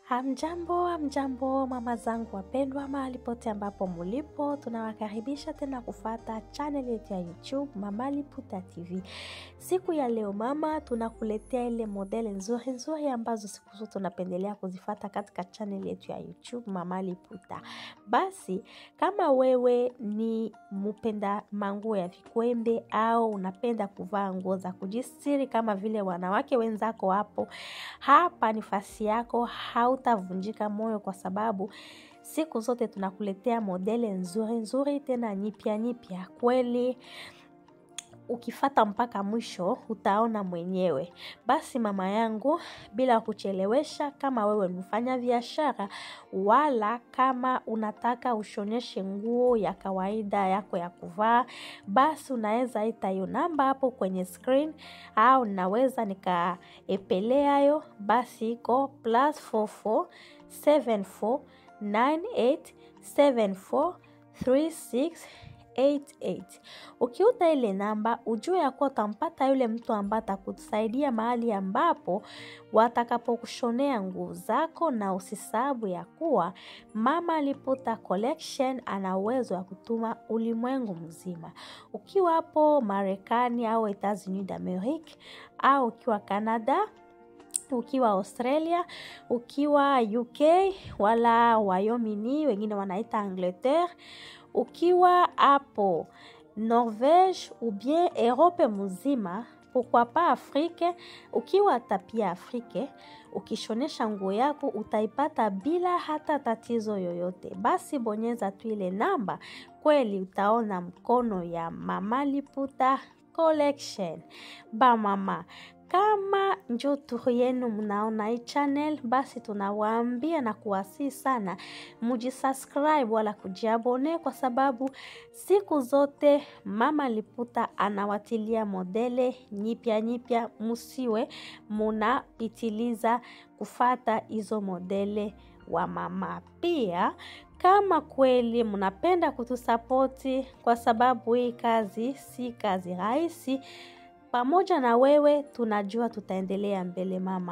Hamjambo, hamjambo mama zangu wapendwa, mahali pote ambapo mulipo, tunawakaribisha tena kufata channel yetu ya YouTube Mama Liputa TV. Siku ya leo mama, tunakuletea ile modeli nzuri nzuri ambazo siku zote tunapendelea kuzifata katika channel yetu ya YouTube Mama Liputa. Basi kama wewe ni mpenda manguo ya vikwembe au unapenda kuvaa nguo za kujistiri kama vile wanawake wenzako hapo, hapa ni fasi yako, hautavunjika moyo kwa sababu siku zote tunakuletea modele nzuri nzuri tena nyipya nyipya kweli ukifata mpaka mwisho utaona mwenyewe. Basi mama yangu, bila kuchelewesha, kama wewe ni mfanya biashara wala kama unataka ushoneshe nguo ya kawaida yako ya kuvaa, basi unaweza ita hiyo namba hapo kwenye screen au naweza nikaepelea yo, basi iko plus 44 74 98 74 36 88. Ukiuta ile namba ujue ya kuwa utampata yule mtu ambaye atakusaidia mahali ambapo watakapokushonea nguo zako, na usisahabu ya kuwa Mama Liputa Collection ana uwezo wa kutuma ulimwengu mzima. Ukiwa hapo Marekani au Etats-Unis d'Amerique au ukiwa Canada ukiwa Australia, ukiwa UK wala Wayomini, wengine wanaita Angleterre, ukiwa hapo Norvege ou bien Europe mzima, pourquoi pas Afrique, ukiwa hata pia Afrike, ukishonesha nguo yako utaipata bila hata tatizo yoyote. Basi bonyeza tu ile namba, kweli utaona mkono ya Mama Liputa Collection. Ba mama kama njo turu yenu mnaona hii channel, basi tunawaambia na kuwasii sana mujisubscribe wala kujiabone, kwa sababu siku zote Mama Liputa anawatilia modele nyipya nyipya, musiwe munapitiliza kufata hizo modele wa mama. Pia kama kweli mnapenda kutusapoti, kwa sababu hii kazi si kazi rahisi pamoja na wewe tunajua tutaendelea mbele mama.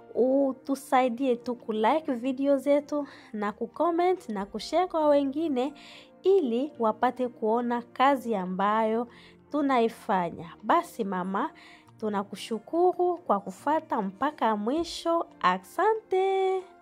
Utusaidie tu kulike video zetu na kucomment na kushare kwa wengine ili wapate kuona kazi ambayo tunaifanya. Basi mama, tunakushukuru kwa kufata mpaka mwisho. Asante.